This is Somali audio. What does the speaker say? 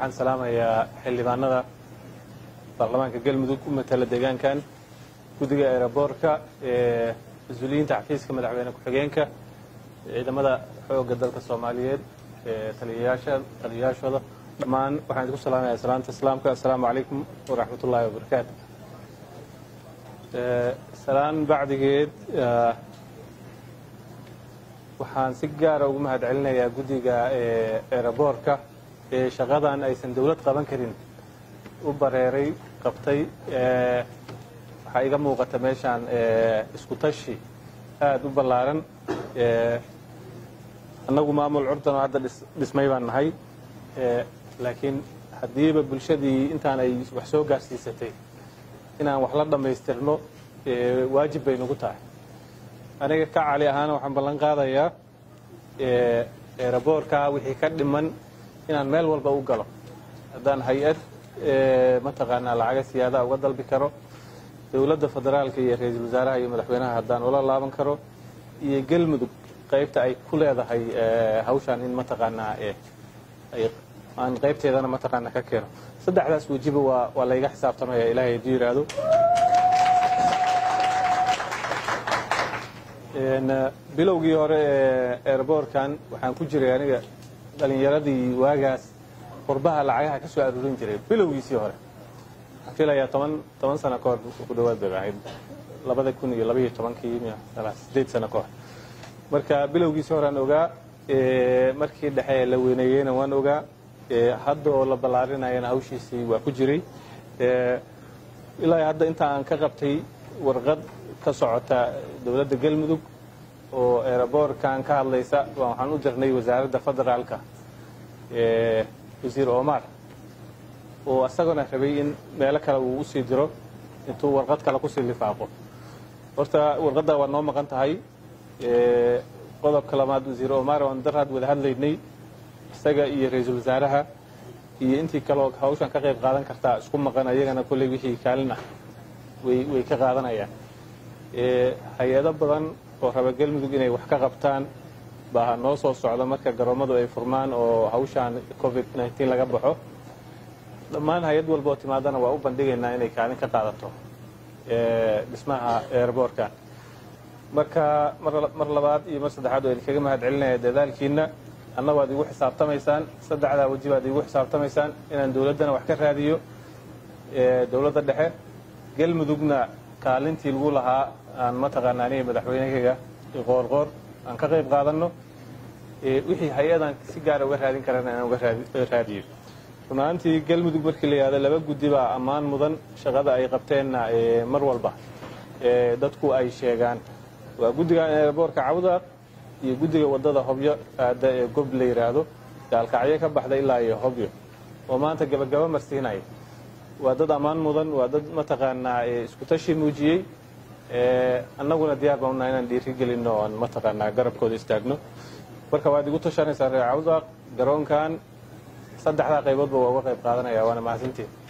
waxaan salaamayaa xildhibaanada baarlamaanka galmudug u matala deegaankan guddiga eeraboorka ee mas-uuliyiinta xafiiska madaxweyne ku-xigeenka ciidamada xoogga dalka soomaaliyeed ee taliyayaasha taliyayaashooda dhammaan waxaan idinku salaamayaa salaanta islaamka assalaamu calaykum waraxmat ullaahi wabarakaatu salaan bacdigeed waxaan si gaara ugu mahad celinayaa guddiga eeraboorka ee shaqadan aysan dowlad qaban karin u bareeray qabtay waxaa iga muuqata meeshaan isku tashi aada u ballaaran annagu maamul curdan oo hadda dhismay baan nahay laakiin haddiiba bulshadii intaan ay wax soo gaarsiisatay inaan wax la dhammaystirno waajib bay nagu tahay aniga ka cali ahaana waxaan ballan qaadayaa eeraboorka wixii ka dhiman inaan meel walba u galo haddaan hay-ad mataqaanaa lacaga siyaadaha uga dalbi karo dowladda federaalka iyo ra-iisul wasaaraha iyo madaxweynaha haddaan ula laaban karo iyo galmudug qaybta ay ku leedahay hawshaan in mataqaanaa aan qaybteedana mataqaanaa ka keeno saddexdaas wejiba waa waa layga xisaabtamaya ilaahay hadduu yidhaahdo bilowgii hore ee eeraboorkan waxaan ku jiray aniga dhalinyaradii waagaas qurbaha lacagaha ka soo aruurin jiray bilowgiisii hore waxaan filayaa toban toban sano ka hor ku dhawaad bay ahayd labada kun iyo labaiyo tobankii sideed sano ka hor marka bilowgiisii hore aan ogaa markii dhexe la weyneeyeyna waan ogaa hadda oo la ballaarinayana hawshiisii waa ku jiray ilaa hadda inta aan ka qabtay warqad ka socota dowladda galmudug oo eeraboorkan ka hadlaysa waxaan u dirnay wasaaradda federaalka wasiir omar oo isagona rabay in meelo kale uu usii diro intuu warqad kale kusii lifaaqo horta warqadda waa noo maqan tahay qodobka labaad wasiir omar waan daraad wada hadlaynay isaga iyo ra-iisul wasaaraha iyo intii kaleo hawshan ka qayb qaadan kartaa isku maqan ayagana kolley wixii kaalin ah way way ka qaadanayaan hay-ado badan oo raba galmudug inay wax ka qabtaan baa noo soo socda marka garoommadu ay furmaan oo hawshaan covid nneteen laga baxo dhammaan hay-ad walba oo timaadana waa u bandhigaynaa inay kaalin ka qaadato dhismaha eeraboorkan marka mar labaad iyo mar saddexaad waa idinkaga mahad celinaya dadaalkiina anna waad igu xisaabtamaysaan saddexdaa weji baad igu xisaabtamaysaan inaan dowladdana wax ka raadiyo dowladda dhexe galmudugna kaalintii lagu lahaa aan mataqaana aniga madaxweynehayga qoorqoor aan ka qayb qaadanno wixii hay-adan si gaara uga raadin karana inaan uga raadiyo run ahaantii galmudug markii la yihahdo laba guddi baa ammaan mudan shaqada ay qabteenna mar walba dadku ay sheegaan waa guddiga eeraboorka cawdaaq iyo guddiga waddada hobyo aada ee gob la yidhaahdo gaalkacyo ka baxda ilaa iyo hobyo oo maanta gabagaba marsiinaya waa dad ammaan mudan waa dad mataqaanaa isku tashi muujiyey annaguna diyaar baan unahay inaan dhiiri gelinno oan mataqaanaa garabkooda istaagno marka waad igu tashanaysaa reer cawdaaq garoonkan saddexdaa qayboodba waa uga qayb qaadanaya waana mahadsantiin